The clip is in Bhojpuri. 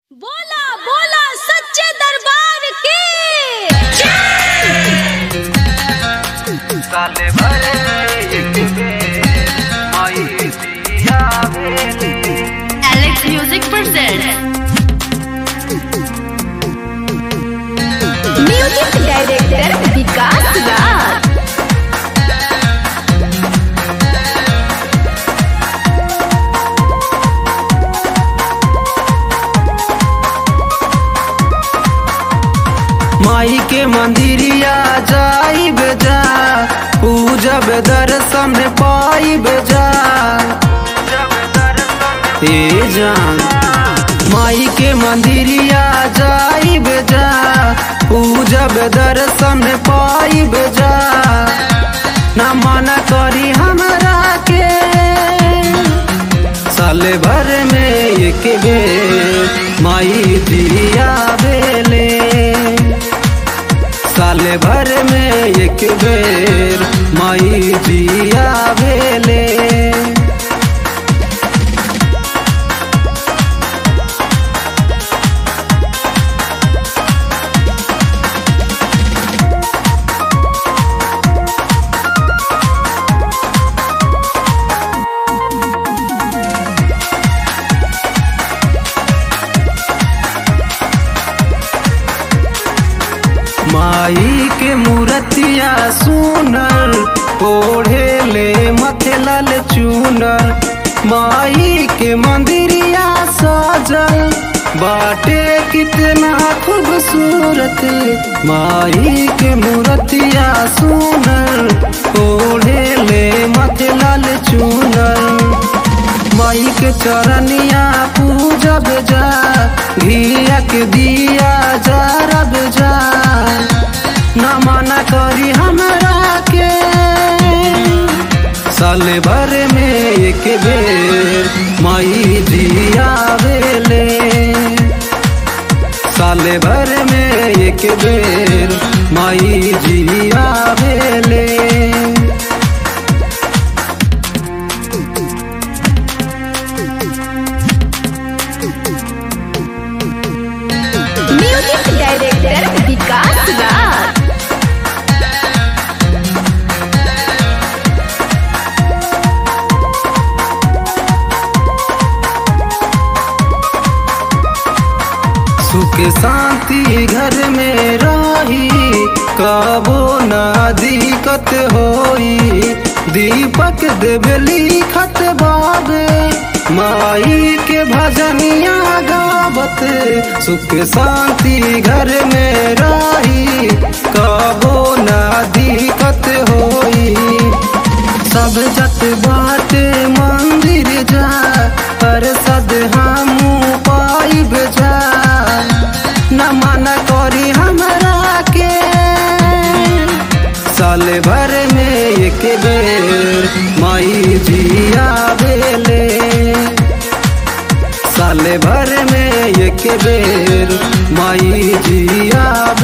बोला बोला सच्चे दरबार की साले भरे एक बेर माई दिया भेले Alex music present music director Vikas Raj माई के मंदिरिया जाई बेजा पूजब दर्शन पाई बेजा हे जान माई के मंदिरिया जाई बेजा पूजब दर्शन पाई बेजा ना मना करी हमरा के साले भर में एक बेर माई दिया बेले साले भर में एक बेर माई दिया बेले माई के मूर्तिया सुनर ओढ़े ले मथे लाल चूनर माई के मंदिरिया सजल बाटे कितना खूबसूरत माई के मूर्तिया सुनर ओढ़े ले मथे लाल चूनर माई के चरनिया पूजब जा घिया के दिया जरब जा न मना करी हमरा के साले भर में एक बेर माई दिया बेले साले भर में एक बेर माई जिया बेले म्यूजिक डायरेक्टर विकास राज सुख शांति घर में रही कबो ना दिक्कत होई दीपक देवली खत बाबे माई के भजनिया गावत सुख शांति घर में रही कबो ना दिक्कत होई सब जत बात मंदिर जा पर सद हमू पाइब जा न मन करी हमरा के साल भर में एक बेर माई जिया बेले साल भर में एक बेर माई जिया